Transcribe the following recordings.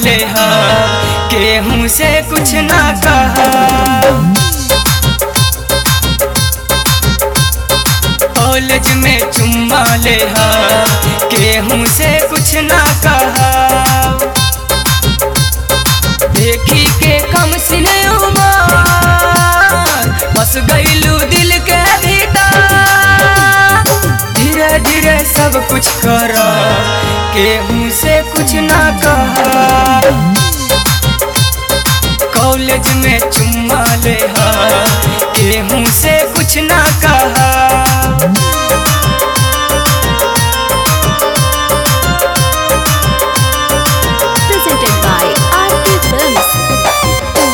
ले हा केहू से कुछ ना कहा कॉलेज में चुम्मा ले हा केहू से कुछ ना कहा देखी के कम सिने उमर बस गईलू दिल के भीतर धीरे धीरे सब कुछ कर केहू से कुछ ना कहा कॉलेज में चुम्मा ले हा केहू से कुछ ना कहा presented by RT Films.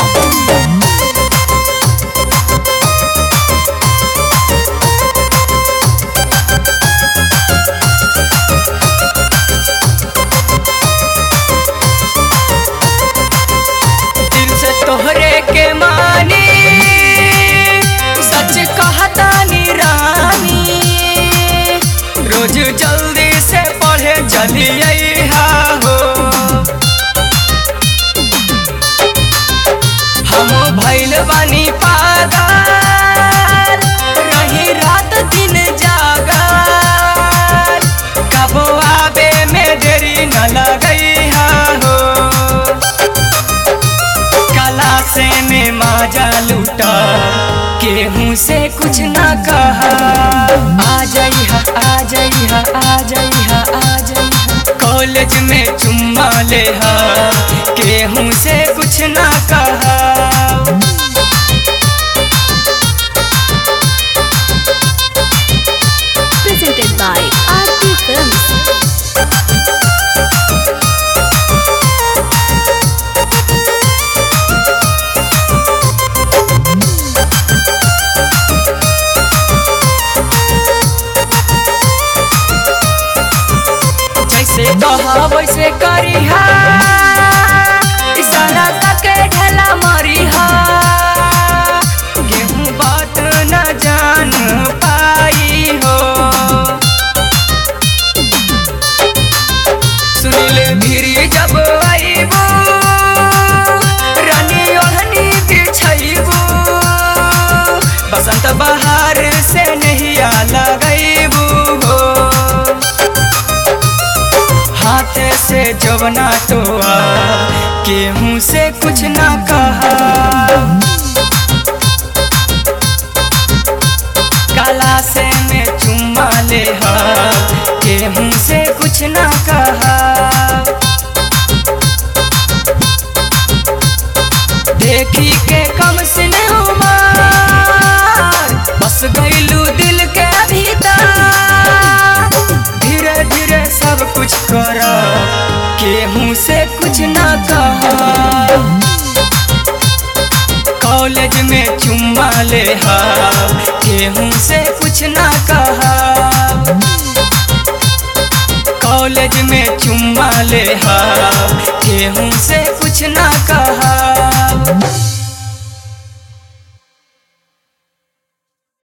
दिल से तोहरे के मानी सच कहता नी रानी रोज जल्दी से पढ़े चलिए हो हम भैल बानी पागल रही रात दिन जागल कबो आबे में देरी न लगई हो कला से में माजा लूटा केहू से कुछ ना कहा आ जाइहा आ जाइहा आ जाइहा आ जाइहा कॉलेज में चुम्मा ले हा केहू से कुछ ना कहा Presented by RT Films. जैसे कहा वैसे करिहा इशारा करके ढेला मारिहा गेहूं बात न जान पाई हो सुनील भिरी जब आईबू रानी ओढ़नी बिछाईबू बसंत बहार से नहीं लगईबू हो हाथ से जवना तो आ केहू से कुछ ना कहा काला से में चुम्मा ले हा केहू से कुछ ना कहा देखी के कम सिने उमर बस गईलू दिल के भीतर धीरे धीरे सब कुछ कर केहू से कुछ ना कहा कॉलेज में चुम्मा ले हा केहू से कुछ ना कहा कॉलेज में चुम्मा ले हा केहू से कुछ ना कहा